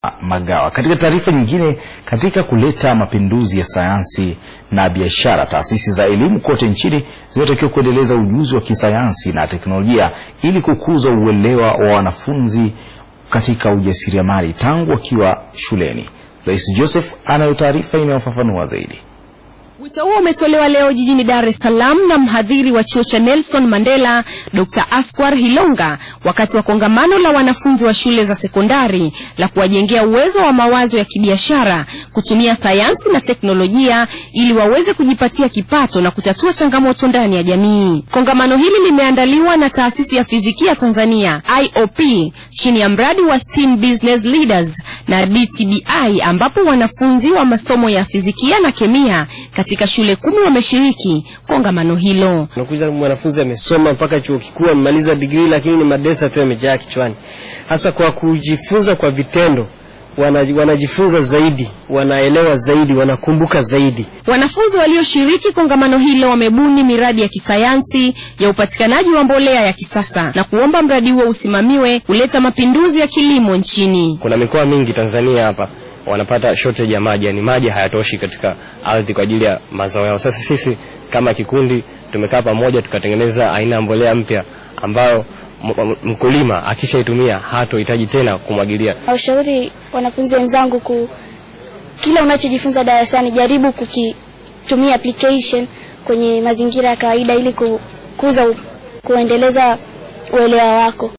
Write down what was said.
Magawa. Katika taarifa nyingine, katika kuleta mapinduzi ya sayansi na biashara, taasisi za elimu kote nchini zinatakiwa kuendeleza ujuzi wa kisayansi na teknolojia ili kukuza uelewa wa wanafunzi katika ujasiriamali tangu wakiwa shuleni. Rais Joseph anayo taarifa inayofafanua zaidi. Wito huo umetolewa leo jijini Dar es Salaam na mhadhiri wa chuo cha Nelson Mandela Dr. Askwar Hilonga wakati wa kongamano la wanafunzi wa shule za sekondari la kuwajengea uwezo wa mawazo ya kibiashara kutumia sayansi na teknolojia ili waweze kujipatia kipato na kutatua changamoto ndani ya jamii. Kongamano hili limeandaliwa na taasisi ya fizikia Tanzania IOP chini ya mradi wa STEAM Business Leaders na DTBI ambapo wanafunzi wa masomo ya fizikia na kemia katika shule kumi wameshiriki kongamano hilo. Unakuja mwanafunzi amesoma mpaka chuo kikuu amemaliza degree, lakini ni madesa tu yamejaa kichwani. Hasa kwa kujifunza kwa vitendo wanajifunza zaidi, wanaelewa zaidi, wanakumbuka zaidi. Wanafunzi walioshiriki kongamano hilo wamebuni miradi ya kisayansi ya upatikanaji wa mbolea ya kisasa na kuomba mradi huo usimamiwe kuleta mapinduzi ya kilimo nchini. Kuna mikoa mingi Tanzania hapa wanapata shortage ya maji, yani maji hayatoshi katika ardhi kwa ajili ya mazao yao. Sasa sisi kama kikundi tumekaa pamoja tukatengeneza aina ya mbolea mpya ambayo mkulima akishaitumia hatohitaji tena kumwagilia. Aushauri wanafunzi wenzangu ku kila unachojifunza darasani jaribu kukitumia application kwenye mazingira ya kawaida ili kukuza kuendeleza uelewa wako.